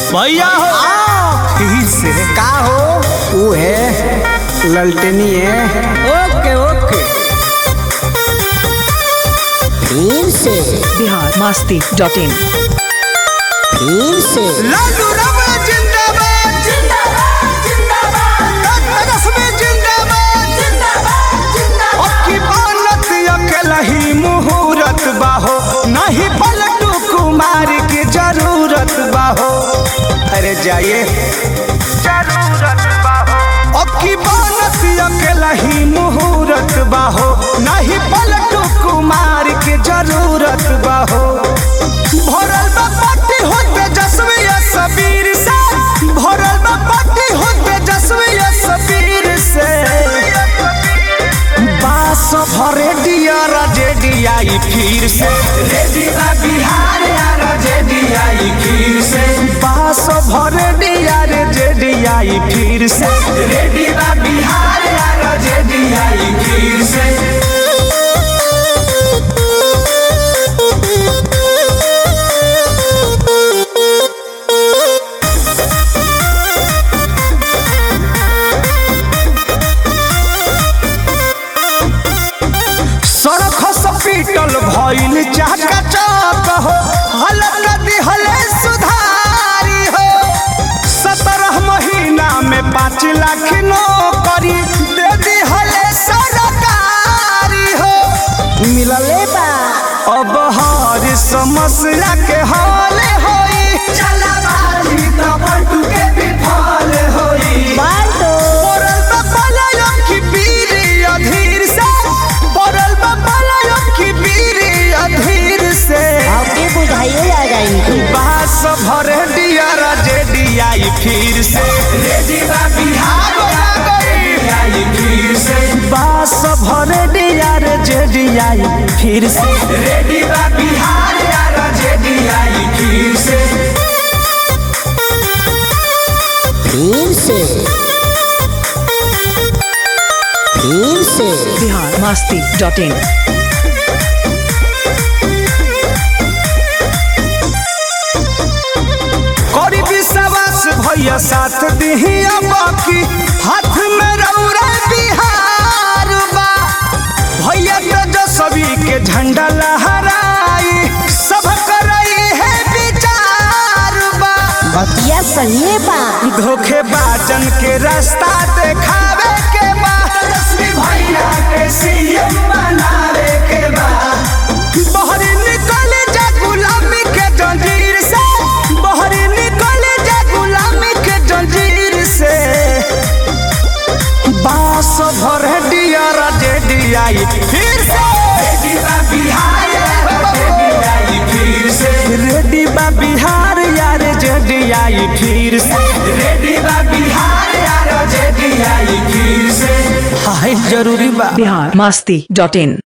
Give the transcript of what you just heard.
भैया हो फिर से का हो वो है ललटनी है ओके ओके फिर से बिहार मस्ती डॉट इन फिर से लालू रबड़ जिंदाबाद जिंदाबाद जिंदाबाद रश्मि जिंदाबाद जिंदाबाद अक्की बनत अकेला ही मुहूर्त बाहो नहीं पलटू कुमार की जरूरत बाहो अरे जाइए जरूरत बाहो अक्की बनत अकेला ही मुहूर्त बाहो नहीं पलटू कुमार की जरूरत बाहो भरल बा पार्टी हो तेजस्वी या सबीर से भरल बा पार्टी हो तेजस्वी या सबीर से बास भरे दिया जेडीआई फिर से रेडी बा बिहार या जेडीआई फिर से बास भरे दिया रे जेडीआई फिर से रेडी बा बिहार या जेडीआई फिर से सड़क हॉस्पिटल भइल चाका चौक हो हलक दिहले सुधारी हो सत्रह महीना में पाँच लाख नौकरी दे दिहले सरकारी हो मिलले बा अब हर समस्या के हल होई चला बाजी तो बटू के विफल होई पड़ल बा पलायन की बीरी अधीर से पड़ल बा पलायन की बीरी अधीर से आपके बुझाइए आ जाएंगे बास भरे दिया जेडीआई फिर से रेडीबा बिहार आ गई फिर से बास भरे दिया जेडीआई फिर से रेडीबा बिहार आ जेडीआई फिर से फिर से फिर से बिहार मस्ती डॉट इन करी विश्वास भैया साथ दिहिया बाकी हाथ में रौरा बिहार बा भैया तेजस्वी के झंडा लहराई सब करई है विचार बा बतिया सही बा धोखेबाजन के रास्ता देखावे के बा तेजस्वी भैया के सीएम बनावे के बा बहरी निकल जा गुलामी के जंजीर से बहरी निकल जा गुलामी के जंजीर से बास भर डियर जेडीआई फिर से रेडी बा बिहार जेडीआई फिर से रेडी बा बिहार यार जेडीआई फिर से रेडी बा बिहार यार जेडीआई फिर से हाय जरूरी बा बिहार मस्ती डॉट इन